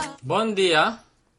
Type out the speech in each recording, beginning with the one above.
Bom dia.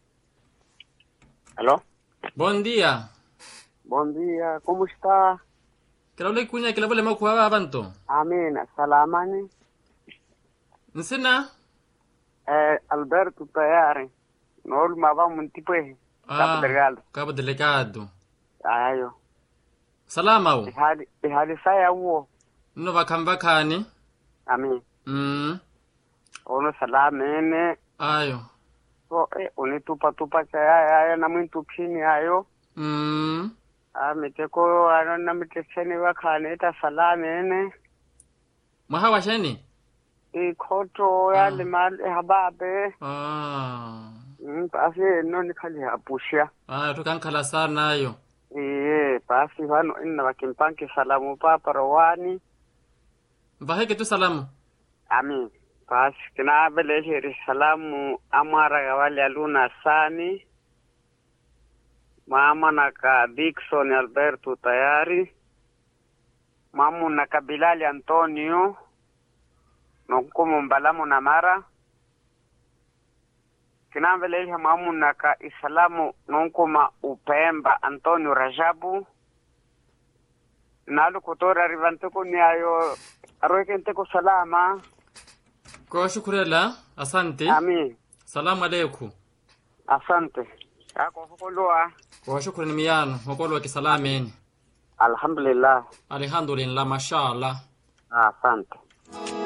Alô? Bom dia. Bom dia, como está? Kila ule kunya kila ule makuwa abantu. Amina, salamani. Nsina? Eh, Alberto tayari. Nol mava muntipwe. Cabo Delgado. Cabo Delegado. Ayo. Salama u. Ihali, ihali saya uo. Nno bakambakani. Amin. Mm. Ono salamene. Ayo. So, eh, unitupa tupa chaya ayo na mwintu pini ayo. Mm. Ah, miteko ano na mitecheni wakane ita salamene. Mwahawa sheni? Ikoto ya limal hababe. Ah. Mm, basi no nikali hapushia. Ayo tukankhala sana ayo. Iye, basi vano ina wakimpanki salamu papa rowani. Mbaheke tu salamu. Amin. Basi kina beleheri salamu amara gawali aluna sani. Mama naka Dickson Alberto tayari. Mamu naka Bilali Antonio. Nonkumu mbalamu na mara. Kina beleheri mamu naka Isalamu nonkuma Upemba Antonio Rajabu. Nalu kutora rivantuku ni ayo aroikenteko salama. Kwa shukurela. Asante. Amin. Salamu alaikum. Asante. Yako hukulua. Kwa shukrani miyano. Wakolo kisalameni. Alhamdulillah. Alhamdulillah. Mashallah. Asante.